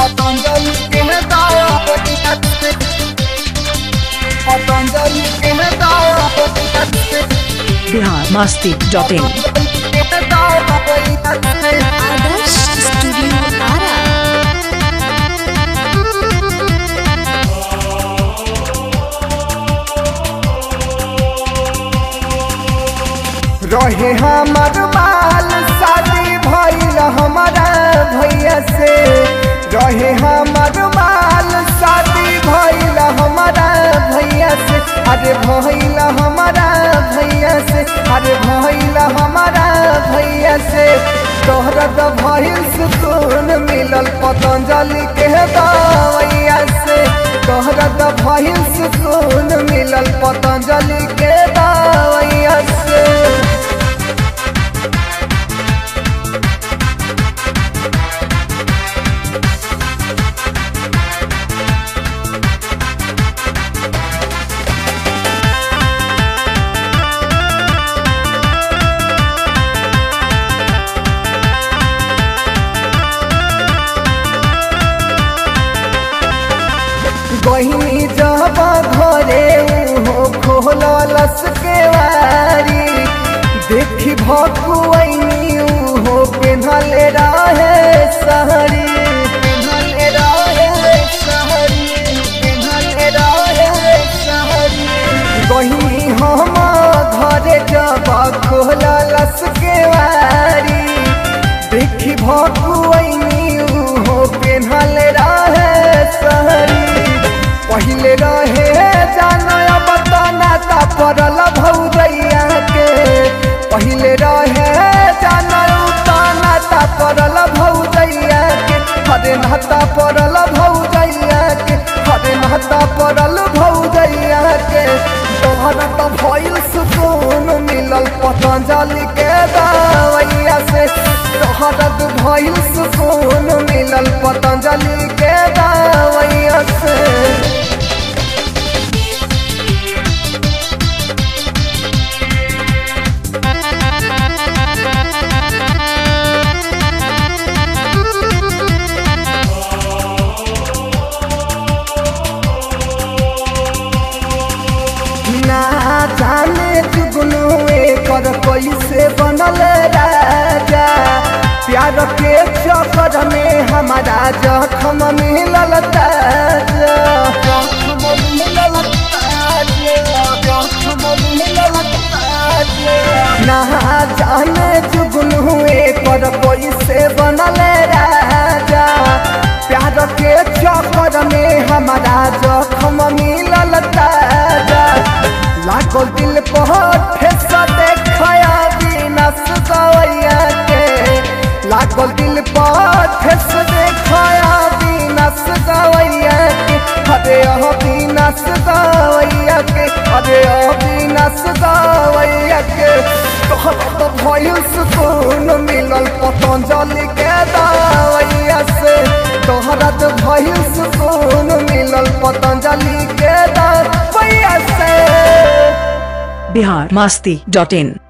पतंजलि के दवैया से पतंजलि के दवैया से Bihar Masti dot in Adarsh studio Ara रहे हमर बाल शादी भइल हमारा भैया से रहे हमर बाल शादी भइल हमारा भैया से अरे भइल हमारा भैया से अरे भइल हमारा भैया से तोहरा तो भइल सुकून मिलल पतंजलि के दवैया से तोहरा तो भइल सुकून मिलल पतंजलि के दवैया से बहिनी जब घरे हो खोलस के वारी देखी भकुआनी हो पेन्हले रहे सहरी पेन्हले रहे सहरी पेन्हले रहे सहरी बहिनी हम घरे जब खोलस के वारी देखी भकुआनी हो पेन्हले रहे सहरी पहिले रहे जानो अब तना ता परल भौजैया के पहिले रहे जानो तना ता परल भौजैया के हरे नहता परल भौजैया के हरे नहता परल भौजैया के तोहरा तो भइल सुकून मिलल पतंजलि के दवैया से तोहरा तो भइल सुकून मिलल पतंजलि के दवैया से ना जाने जुगनू एकर कैसे बनल राजा प्यार के चक्कर में हमारा जखम मिलल ताजा जखम मिलल ताजा जखम मिलल ताजा ना जाने जुगनू एकर कैसे बनल राजा प्यार के चक्कर में हमारा जखम मिलल ताजा लागल दिल पर ठेस देखया दिनस गवैया के लागल दिल पर ठेस देखया दिनस गवैया के अरे अह दिनस गवैया के अरे अह दिनस गवैया के तोहर तो भइल सुकून मिलल पतंजलि के दवैया से तोहरा तो भइल सुकून मिलल पतंजलि के दवैया से बिहार मस्ती डॉट इन